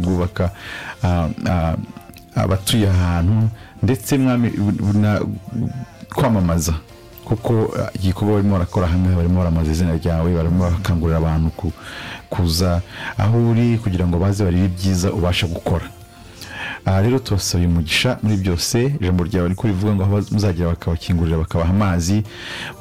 kubaka abatuye ahantu ndetse kwamamaza kuko igikorwa barimo barakora hamwe barimo baramamaza izina ryawe barimo bakangurira abantu kuza aho uri kugira ngo baze barebe ibyiza ubasha gukora aha rero tubasabye umugisha muri byose ijambo ryawe riko rivuga ngo aho muzagera bakabakingurira bakabaha amazi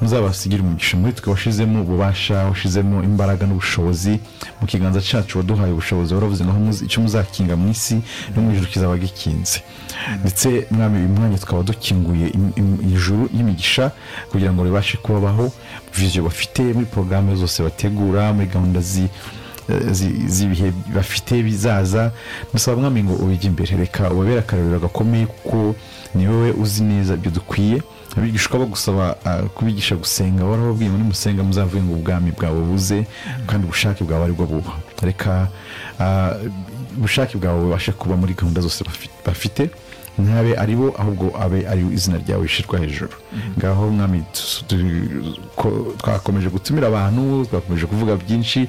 muzabasigire umugisha muri twe washizemo ububasha washizemo imbaraga n'ubushobozi mu kiganza cyacu waduhaye ubushobozi waravuze ngo icyo muzakinga mu isi no mu ijoro kizaba gikinze ndetse mwami uyu mwanya tukaba dukinguye ijuru y'imigisha kugira ngo ribashe kubabaho viziyo bafite muri porogaramu zose bategura muri gahunda zi z'ibihe bafite bizaza dusaba mwami ngo ubijye imbere reka ubabere akarabiro gakomeye kuko ni wowe uzi neza ibyo dukwiye abigishwa bagusaba kubigisha gusenga warababwiye muri musenga muzavuye ngo ubwami bwawe buze kandi ubushake bwawe aribwo buba reka ubushake bwawe bubashe kuba muri gahunda zose bafite ntabe ari bo ahubwo abe ari izina ryawe rishyirwa hejuru ngaho mwami twakomeje gutumira abantu twakomeje kuvuga byinshi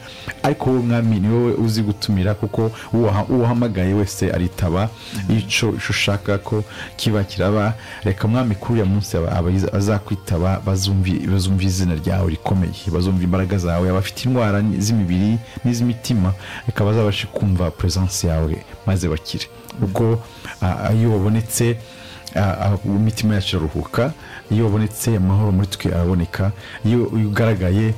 ariko wowe mwami ni wowe uzi gutumira kuko uwahamagaye wese aritaba icyo ushaka ko kiba kiraba reka mwami kuri uriya munsi azakwitaba bazumva izina ryawe rikomeye bazumva imbaraga zawe abafite indwara z'imibiri n'iz'imitima reka bazabashe kumva peresansi yawe maze bakire ubwo iyo wabonetse imitima yacu iraruhuka iyo wabonetse amahoro muri twe araboneka iyo ugaragaye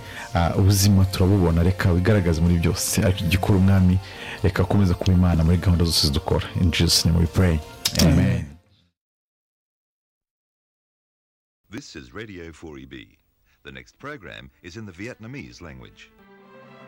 ubuzima turabubona reka wigaragaze muri byose ariko igikora umwami reka akomeza kuba imana muri gahunda zose dukora in jesus name we pray amen This is Radio 4EB. The next program is in the Vietnamese language.